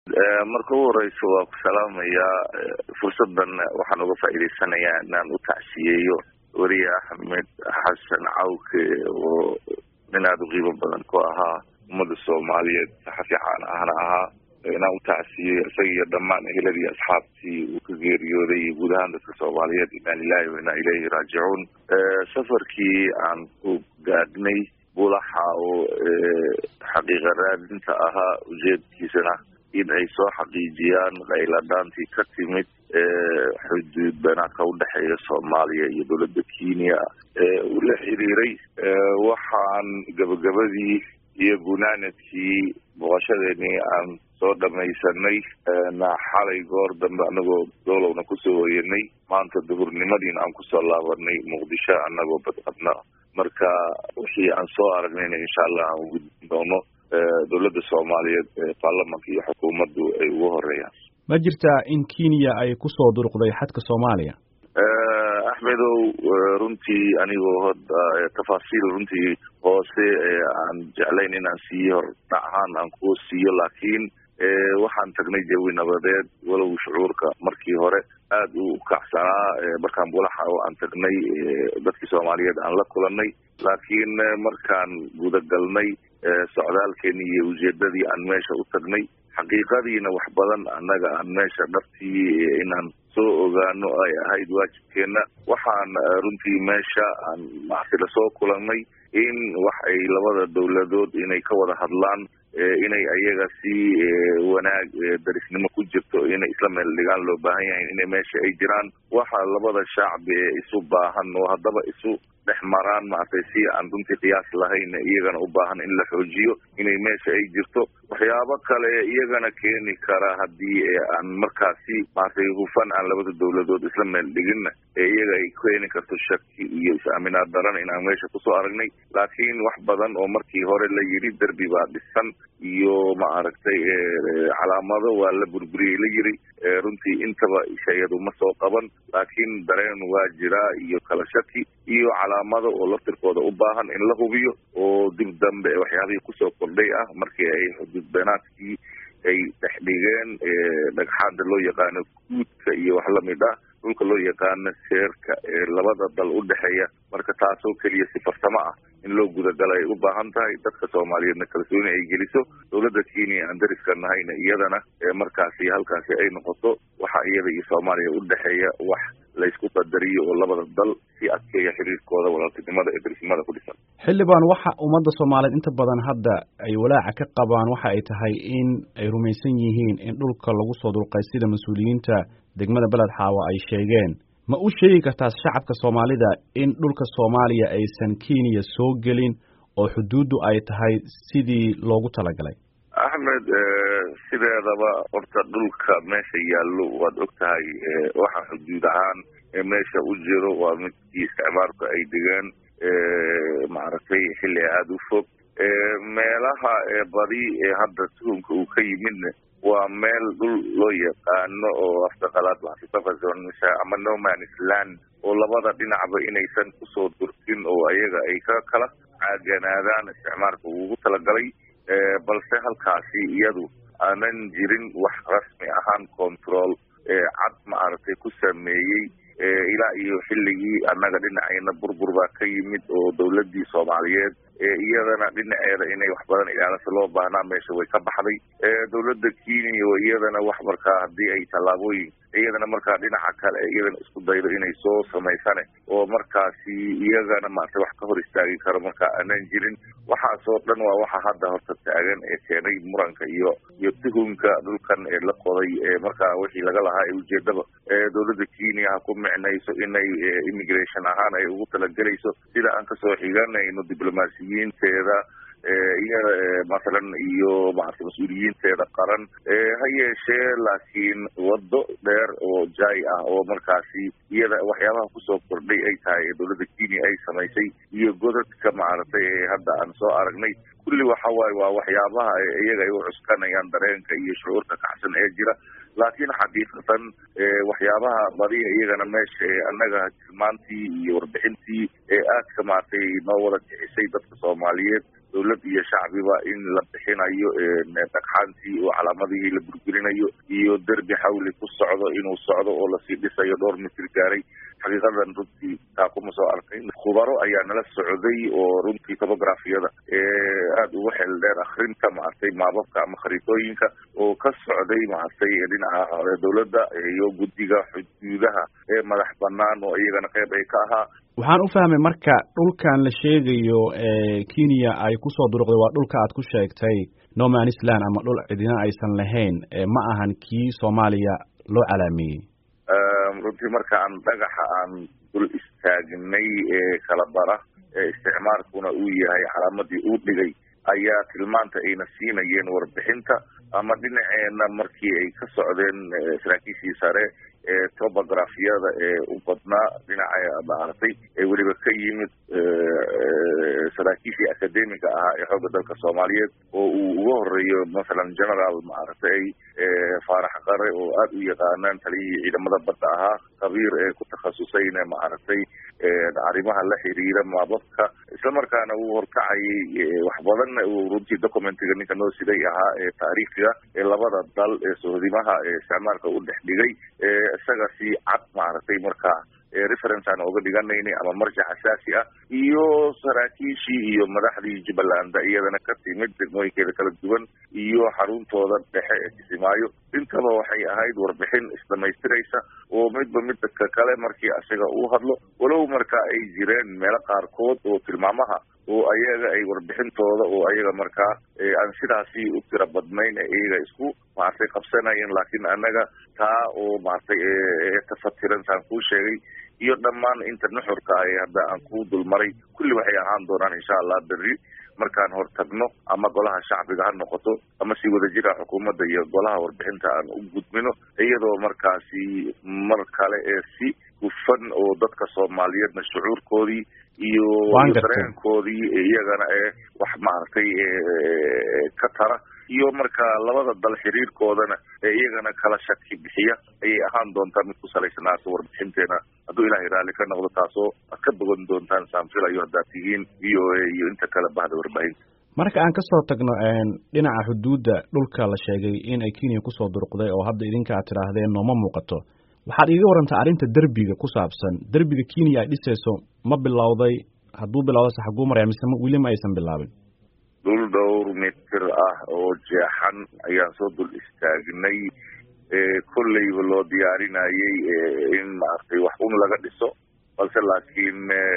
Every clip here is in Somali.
marka ugu horeysa waa ku salaamayaa fursadan waxaan uga faa'iidaysanayaa inaan u tacsiyeeyo weriye axmed xasan cawke oo nin aada u qiimo badan ku ahaa ummadda soomaaliyeed saxafi caan ahna ahaa inaan u tacsiyeeyo isaga iyo dhammaan eheladii asxaabtii uu ka geeriyooday iyo guud ahaan dadka soomaaliyeed inaa lilahi wa inaa ilayhi raajicuun safarkii aan ku gaadhnay bulaxa oo xaqiiqa raadinta ahaa ujeedkiisana in ay soo xaqiijiyaan qayladhaantii ka timid xuduud banaadka udhexeeya soomaaliya iyo dowladda kenya uu la xiriiray waxaan gabagabadii iyo gunaanadkii booqashadeenii aan soo dhamaysanay xalay goor dambe anagoo doolowna kusoo hoyanay maanta duhurnimadiina aan kusoo laabanay muqdisho anagoo badqabna marka wixii aan soo aragnayna insha allah aan ugudbin doono dowladda soomaaliyeed baarlamanka iyo xukuumaddu ay ugu horeeyaan ma jirtaa in kenya ay kusoo duruqday xadka soomaaliya axmedow runtii anigoo hoda tafaasiil runtii hoose aan jeclayn inaan siiyo hordhac ahaan aan ku siiyo laakiin waxaan tagnay jawi nabadeed walow shucuurka markii hore aada u kacsanaa markaan bulaxa oo aan tagnay dadkii soomaaliyeed aan la kulanay laakiin markaan gudagalnay socdaalkeeni iyo ujeedadii aan meesha u tagnay xaqiiqadiina wax badan annaga aan meesha dhabtii inaan soo ogaano ay ahayd waajibkeena waxaan runtii meesha aan maarti lasoo kulannay in wax ay labada dowladood inay ka wada hadlaan inay ayaga si wanaag darisnimo ku jirto inay isla meel dhigaan loo baahan yahay inay meesha ay jiraan waxa labada shacbi ee isu baahan oo haddaba isu dhex maraan maaragtay si aan runtii qiyaas lahayn iyagana u baahan in la xoojiyo inay meesha ay jirto waxyaabo kale iyagana keeni kara haddii aan markaasi maaragtay hufan aan labada dowladood isla meel dhiginna ee iyaga ay keeni karto shaki iyo is-aaminaad daran inaan meesha kusoo aragnay laakiin wax badan oo markii hore la yidhi derbi baa dhisan iyo maaragtay calaamado waa la burburiyey la yiri runtii intaba shayadu ma soo qaban laakiin dareen waa jiraa iyo kala shaki iyo calaamado oo laftirkooda u baahan in la hubiyo oo dib dambe waxyaabihii kusoo kordhay ah markii ay xuduud beenaadkii ay dhex dhigeen dhagxaada loo yaqaano guudka iyo wax lamid ah dhulka loo yaqaano seerka ee labada dal u dhexeeya marka taasoo keliya si farsamo ah in loo gudagala ay u baahan tahay dadka soomaaliyeedna kalsooni ay geliso dowladda kenya aan dariska nahayna iyadana markaasi halkaasi ay noqoto waxa iyada iyo soomaaliya u dhexeeya wax laysku qadariyo oo labada dal si adkeeya xiriirkooda walaaltinimada ee darisnimada ku dhisan xildhibaan waxa ummadda soomaaliyeed inta badan hadda ay walaaca ka qabaan waxa ay tahay in ay rumaysan yihiin in dhulka lagu soo dulqay sida mas-uuliyiinta degmada beled xaawa ay sheegeen ma u sheegi kartaa shacabka soomaalida in dhulka soomaaliya aysan kenya soo gelin oo xuduuddu ay tahay sidii loogu talagalay axmed sideedaba horta dhulka meesha yaallo waad og tahay waxa xuduud ahaan meesha u jiro waa midkii isticmaalku ay dhigeen maaragtay xilli aada u fog meelaha badi ee hadda tuhumka uu ka yimidna waa meel dhul loo yaqaano oo afdaqalaad ama nomanis land oo labada dhinacba inaysan kusoo durkin oo ayaga ay ka kala caaganaadaan isticmaalka ugu talagalay balse halkaasi iyadu aanan jirin wax rasmi ahaan control cad maaragtay ku sameeyey ilaa iyo xilligii annaga dhinacayna burbur baa ka yimid oo dowladdii soomaaliyeed iyadana dhinaceeda inay wax badan ilaalisa loo baahnaa meesha way ka baxday dowladda kenya iyadana wax markaa haddii ay tallaabooyin iyadana markaa dhinaca kale iyadana isku daydo inay soo samaysane oo markaasi iyagana maarata wax ka hor istaagi karo marka aanan jirin waxaasoo dhan waa waxa hadda horta taagan ee keenay muranka iyo iyo tuhumka dhulkan ee la qoday ee markaa wixii laga lahaa ee ujeedaba dowladda kenya ha ku micnayso inay immigration ahaan ay ugu talagelayso sida aan kasoo xiganayno diblomaasiyiinteeda iyada masalan iyo maarata mas-uuliyiinteeda qaran ha yeeshee laakiin waddo dheer oo jaay ah oo markaasi iyada waxyaabaha kusoo kordhay ay tahay ee dowladda kenya ay samaysay iyo godadka maaragtay ee hadda aan soo aragnay kulli waxa waaye waa waxyaabaha iyaga ay u cuskanayaan dareenka iyo shucuurka kacsan ee jira laakiin xaqiiqatan waxyaabaha badiya iyagana meesha annaga tilmaantii iyo warbixintii ee aadka maaragtay noo wada kicisay dadka soomaaliyeed dawlad iyo shacbiba in la bixinayo dhagxaantii oo calaamadihii la burburinayo iyo derbi xawli ku socdo inuu socdo oo lasii dhisayo dhowr mitir gaaray xaqiiqadan runtii taa kuma soo arkayn khubaro ayaa nala socday oo runtii topografiyada aada ugu xeel dheer akrinta maaragtay maababka ama khariidooyinka oo ka socday maaragtay dhinaca dawladda iyo guddiga xuduudaha ee madax banaan oo iyagana qeyb ay ka ahaa waxaan u fahmay marka dhulkan la sheegayo kenya ay kusoo duruqday waa dhulka aad ku sheegtay nomanisland ama dhul cidina aysan lahayn ma ahan kii soomaaliya loo calaameeyey runtii marka aan dhagaxa aan dul istaagnay ee kala bara ee isticmaalkuna uu yahay calaamadii uu dhigay ayaa tilmaanta ayna siinayeen warbixinta ama dhinaceena markii ay ka socdeen saraakiishii sare ee topografiyada ee u badnaa dhinaca maaragtay ee weliba ka yimid saraakiishii academiga ahaa ee xoogga dalka soomaaliyeed oo uu uga horeeyo masalan general maaragtay faarax qare oo aada u yaqaanaan taliyihii ciidamada badda ahaa khabiir ee ku takhasusayna maaragtay arrimaha la xiriira maababka islamarkaana uu horkacayay wax badan uu runtii documentiga ninka noo siday ahaa ee taariikhiga ee labada dal ee sohdimaha ee isticmaalka u dhex dhigay isaga si cad maaragtay markaa reference aan oga dhiganaynay ama marjac asaasi ah iyo saraakiishii iyo madaxdii jubbaland iyadana ka timid degmooyinkeeda kala duwan iyo xaruntooda dhexe ee kisimaayo intaba waxay ahayd warbixin isdhamaystiraysa oo midba midka kale markii isaga uu hadlo walow marka ay jireen meelo qaarkood oo tilmaamaha oo ayaga ay warbixintooda oo ayaga markaa aan sidaasi u tira badnayn iyaga isku maaragtay qabsanayeen laakiin annaga taa oo maaragtay tafatiran saan kuu sheegay iyo dhammaan inta nuxurka ah ee hadda aan kuu dulmaray kulli waxay ahaan doonaan insha allah berri markaan hortagno ama golaha shacbiga ha noqoto ama si wadajira xukuumadda iyo golaha warbixinta aan u gudbino iyadoo markaasi mar kale ee si hufan oo dadka soomaaliyeedna shucuurkoodii iyo dareenkoodii iyagana ee wax maaragtay ka tara iyo marka labada dal xiriirkoodana ee iyagana kala shaki bixiya ayay ahaan doontaa mid ku salaysanaato warbixinteena hadduu ilaahay raalli ka noqdo taasoo ad ka bogan doontaan saanfilayo haddaad tihiin v o a iyo inta kale bahda warbaahinta marka aan kasoo tagno dhinaca xuduudda dhulka la sheegay in ay kenya kusoo duruqday oo hadda idinka aad tidhaahdeen nooma muuqato waxaad iiga warantaa arrinta derbiga ku saabsan derbiga kenya ay dhisayso ma bilowday hadduu bilowda se xaguu maraya mise weli ma aysan bilaabin dhul dhowr mitir ah oo jeexan ayaan soo dul istaagnay kolleyba loo diyaarinayay in maaragtay wax un laga dhiso balse laakiin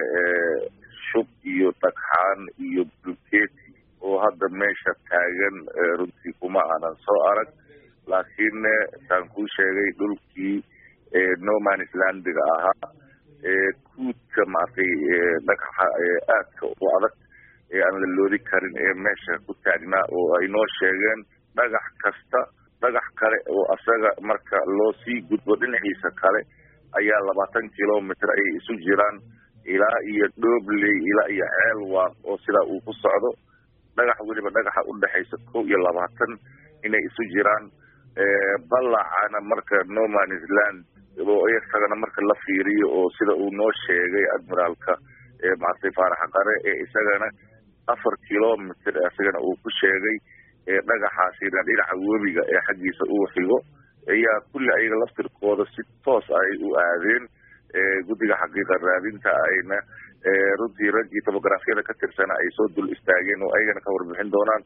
shub iyo dhagxaan iyo bulkeeti oo hadda meesha taagan runtii kuma aanan soo arag laakiin saan kuu sheegay dhulkii nomanislandiga ahaa kuudka maaragtay dhagaxa aadka u adag ee aan la loodi karin ee meesha ku taagnaa oo ay noo sheegeen dhagax kasta dhagax kale oo asaga marka loo sii gudbo dhinaciisa kale ayaa labaatan kilomitr ayay isu jiraan ilaa iyo dhobley ilaa iyo ceelwaaq oo sidaa uu ku socdo dhagax weliba dhagaxa udhexaysa kow iyo labaatan inay isu jiraan balacana marka nomanisland oo isagana marka la fiiriyo oo sida uu noo sheegay admiraalka maaragtay faarax qare ee isagana afar kilomitr isagana uu ku sheegay dhagaxaasina dhinaca webiga ee xaggiisa uu xigo ayaa kulli ayaga laftirkooda si toos ay u aadeen guddiga xaqiiqa raadinta ayna runtii raggii topografiyada ka tirsana ay soo dul istaageen oo ayagana ka warbixin doonaan